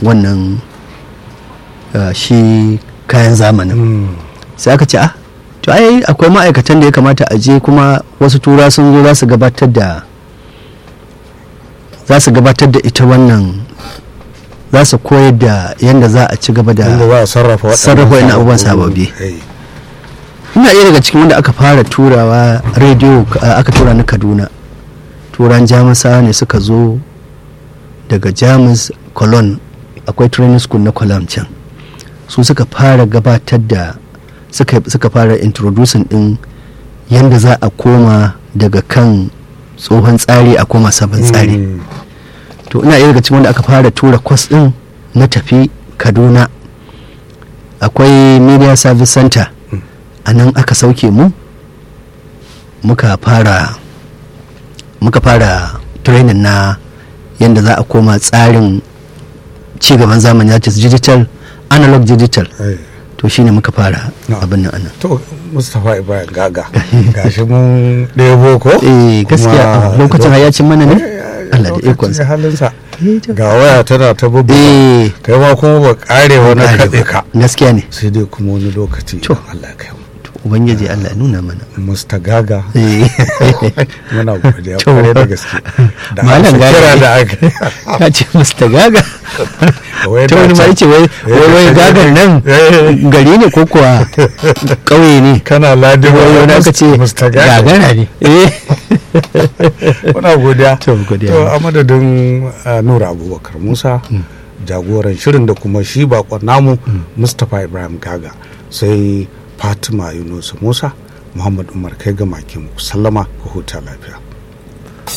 wannan uh, shi kayan zamanin sai aka ce ah to ai akwai ma'aikatan da ya kamata a je kuma wasu tura sun zo za su gabatar da za su gabatar da ita wannan za su koyar da yadda za a ci gaba da inda za a sarrafa waɗannan sarrafa waɗannan abubuwan sababbi. Eh, ina iya daga cikin wanda aka fara turawa rediyo uh, aka tura na kaduna turan jamusawa ne suka zo daga jamus cologne akwai training school na cologne can su suka fara gabatar da suka, suka fara introducing din yadda za a koma daga kan tsohon tsari a koma sabon tsari mm, to ina iya daga cikin wanda aka fara tura kwas din na tafi kaduna akwai media service center a nan aka sauke mu muka fara muka fara training na yadda za a koma tsarin cigaban zamani ya ce digital analog digital eh. to shine muka fara No. abin nan anan to mustapha ibrahim gaga gashi mun ɗebo ko eh gaskiya Kuma- lokacin hayacin mana ne Eh, Allah da lokacin ikonsa halinsa Eh, to- ga waya tana ta bubbuga eh kai ma kuma ba kare wani kaɗe ka gaskiya ne sai dai kuma wani lokaci To. idan Allah ya kai mu to ubangiji Allah ya nuna mana musta gaga eh muna godiya To. kwarai da gaske da Malam amsa Gaga. kira da aka ka ce mr gaga Wai ta da wani ma can- yace wai wai wai gagar nan Eh. gari ne ko kuwa ƙauye ne kana ladin wai wani aka ce musta gaga gagara ne eh muna godiya To, godiya. to a madadin uh, nura abubakar musa jagoran shirin da kuma shi bakon namu mustapha ibrahim gaga sai fatima yunus musa muhammad umar kai ga maki muku sallama ku huta lafiya